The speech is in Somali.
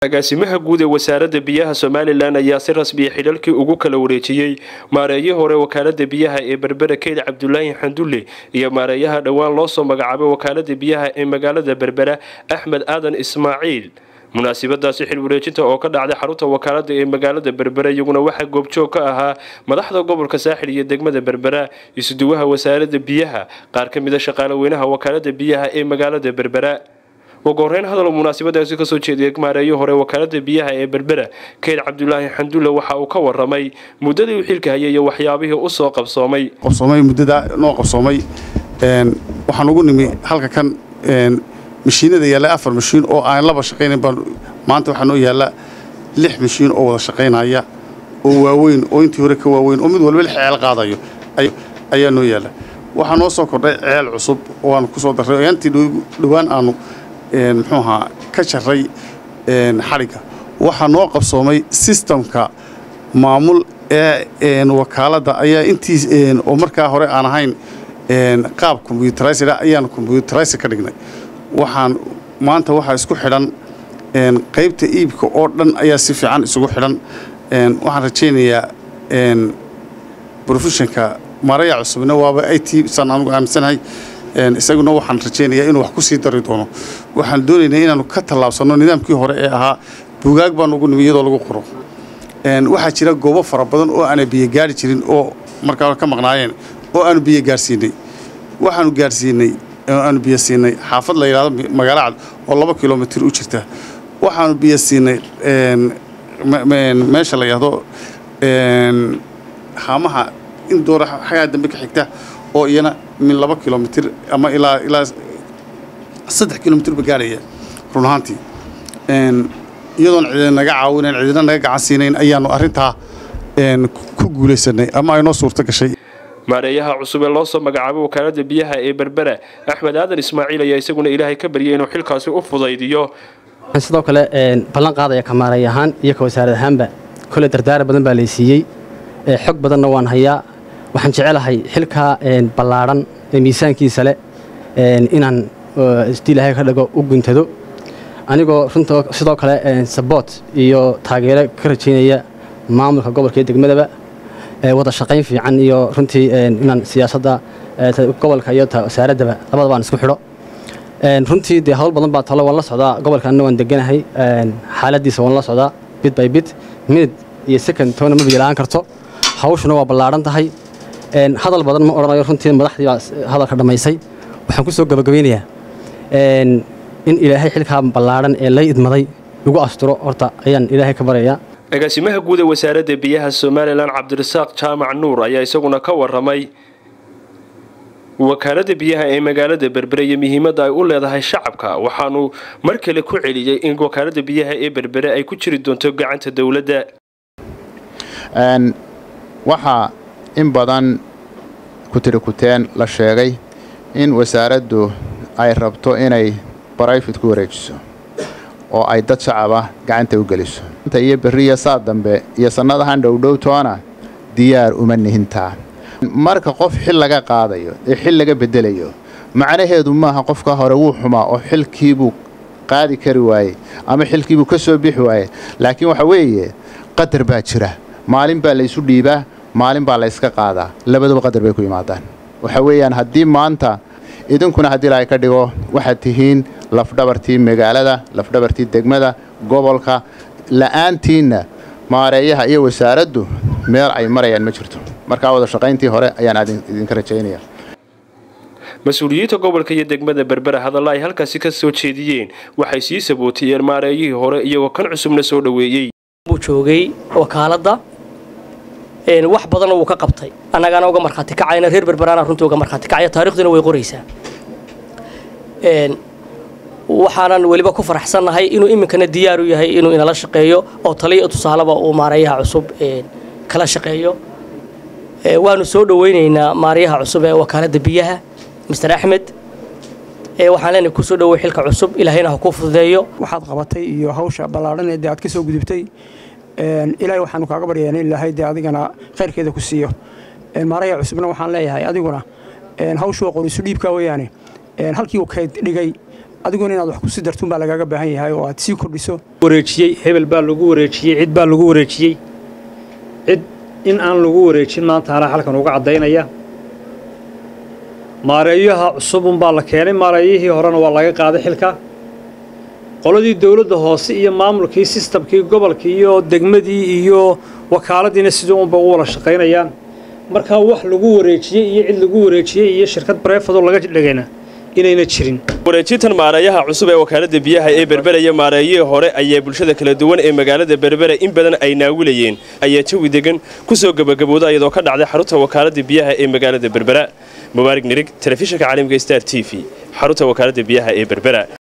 agaasimaha guud ee wasaaradda biyaha somalilan ayaa si rasmiya xidhalkii ugu kala wareejiyey maareeyii hore wakaalada biyaha ee berbera keyd cabdulaahi xandulle iyo maareeyaha dhowaan loo soo magacaabay wakaalada biyaha ee magaalada berbera axmed aadan ismaaciil munaasabadaasi xil wareejinta oo ka dhacday xarunta wakaalada ee magaalada berbera iyaguna waxaa goobjoog ka ahaa madaxda gobolka saaxil iyo degmada berbera isuduwaha wasaaradda biyaha qaar ka mida shaqaale weynaha wakaalada biyaha ee magaalada berbera ugu horeyn hadal munaasabadaasi kasoo jeediyay maareeyo hore wakaalada biyaha ee berbera keyd cabdulaahi xandulle waxa uu ka waramay muddadii uu xilka hayay iyo waxyaabihii usoo qabsoomay qabsoomay muddada noo qabsoomay waxaan ugu nimi halka kan mashiinada yaalla afar mashiin oo aan laba shaqaynayn baan maanta waxaa noo yaalla lix mashiin oo wada shaqaynaya oo waaweyn oo intii hore ka waaweyn oo mid walba lix ceel qaadayo ayaa noo yaalla waxaa noo soo kordhay ceel cusub oo aan ku soo darray aantii dhowaan aanu muxuu ahaa ka jarray xadhigga waxaa noo qabsoomay sistamka maamul ee wakaaladda ayaa intii oo markaa hore aan ahayn qaab kombyuutaraysid ayaan kombyuutaraysid ka dhignay waxaan maanta waxaa isku xidhan qaybta iibka oo dhan ayaa si fiican isugu xidhan waxaan rajaynayaa brofeshanka maraya cusubna waaba i t saan anugu aaminsanahay isaguna waxaan rajaynayaa inuu wax ku sii dari doono waxaan doonaynaa inaanu ka tallaabsanno nidaamkii hore ee ahaa bugaag baan ugu nimi iyadoo lagu qoro waxaa jira goobo fara badan oo aana biyo gaari jirin oo markaa ka maqnaayeen oo aanu biyo gaarsiinay waxaanu gaarsiinay aanu biyo siinay xaafad la yidhahdo magaalo cad oo laba kilomitir u jirta waxaanu biyo siinay meesha la yidhahdo haamaha in doora xagaa dambe ka xigta oo iyana min laba kilomitir ama ilaa ilaa saddex kilomitirba gaarhaya run ahaantii iyadoon cidina naga caawinayn cidina naga gacan siinayn ayaanu arrintaa ku guulaysanay ama ay noo suurto gashay maareeyaha cusub ee loo soo magacaabay wakaalada biyaha ee berbera axmed aadan ismaaciil ayaa isaguna ilaahay ka baryay inuu xilkaasi u fudaydiyo waxaan sidoo kale ballan qaadaya ka maareey ahaan iyo ka wasaarad ahaanba kole dardaara badan baa laysiiyey xog badanna waan hayaa waxaan jecelahay xilkaa ballaadhan ee miisaankiisa leh inaan isdii ilaahay ka dhigo u guntado anigoo runta sidoo kale saboot iyo taageero ka rajaynaya maamulka gobolka iyo degmadaba wada shaqayn fiican iyo runtii inaan siyaasadda gobolka iyo wasaaraddaba labada baan isku xidho runtii dee hawl badan baa talo waan la socdaa gobolka anna waan deganahay xaaladiisa waan la socdaa bid by bid minid iyo second toona ma biyola-aan karto hawshuna waa ballaadhan tahay hadal badan ma odhanayo runtii madaxdii baa hadalka dhammaysay waxaan ku soo gabagabaynayaa in ilaahay xilkaa ballaadhan ee lay idmaday igu asturo horta ayaan ilaahay ka baryayaa agaasimaha guud ee wasaaradda biyaha somalilan cabdirasaaq jaamac nuur ayaa isaguna ka waramay wakaalada biyaha ee magaalada berbere iyo muhiimadda ay u leedahay shacabka waxaanu mar kale ku celiyey in wakaalada biyaha ee berbere ay ku jiri doonto gacanta dowladda waxaa in badan kutirikuteen la sheegay in wasaaraddu ay rabto inay barayfid ku wareejiso oo ay dad shacaba gacanta u geliso iyo berriya saa dambe iyo sannadahan dhowdhowtoona diyaar uma nihintaa marka qof xil laga qaadayo ee xil laga beddelayo macnaheedu maaha qofka hore wuu xumaa oo xilkiibuu qaadi kari waayey ama xilkiibuu ka soo bixi waayey laakiin waxa weeye qadar baa jira maalin baa laysu dhiibaa maalin baa layska qaadaa labaduba qadar bay ku yimaadaan waxa weeyaan haddii maanta idinkuna haddii ilaahay ka dhigo waxaad tihiin lafdhabartii magaalada lafdhabartii degmada gobolka la'aantiinna maareeyaha iyo wasaaraddu meel ay marayaan ma jirto markaa wada shaqayntii hore ayaan aad idinka rajaynaya mas-uuliyiinta gobolka iyo degmada berbera hadalla ay halkaasi ka soo jeediyeen waxay sii sabootiyeen maareeyihii hore iyagoo kan cusubna soo dhoweeyey buu joogay wakaaladda wax badanna wuu ka qabtay annagaana uga markhaati kacayna reer berberaana runtii uga markhaati kacaya taarikhduna way qoraysaa waxaanan weliba ku faraxsannahay inuu iminkana diyaar u yahay inuu inala shaqeeyo oo taliya tusaaleba uu maareeyaha cusub kala shaqeeyo waanu soo dhoweynaynaa maaryaha cusub ee wakaaladda biyaha master axmed waxaan leenahay kusoo dhowoy xilka cusub ilaahayna ha kuu fududeeyo waxaad qabatay iyo hawsha ballaadhan ee dee aad ka soo gudubtay ilaahay waxaanu kaaga baryaana in ilaahay dee adigana khayrkeeda ku siiyo maaraya cusubna waxaan leeyahay adiguna hawshu waa qorisu dhiibka weeyaane halkii uu kayd dhigay adiguna inaad wax kusii dartuun baa lagaaga baahan yahay oo aad sii kordhiso wareejiyey hebel baa lagu wareejiyey cid baa lagu wareejiyey cid in aan lagu wareejin maanta anaa halkan uga caddaynaya maareeyaha cusubunbaa la keenay maareeyihii horena waa laga qaaday xilka qoladii dowladda hoose iyo maamulkii sistamkii gobolkii iyo degmadii iyo wakaaladiina sidii unba u wada shaqaynayaan markaa wax lagu wareejiyey iyo cid lagu wareejiyey iyo shirkad bareefadoo laga dhigayna inayna jirin wareejintan maareeyaha cusub ee wakaalada biyaha ee berbera iyo maareeyihii hore ayaa bulshada kala duwan ee magaalada berbera in badan ay naawilayeen ayaa jawi degan ku soo gebagabooda iyadoo ka dhacday xarunta wakaalada biyaha ee magaalada berbera mubaarig nirig telefishinka caalamka star t v xarunta wakaalada biyaha ee berbera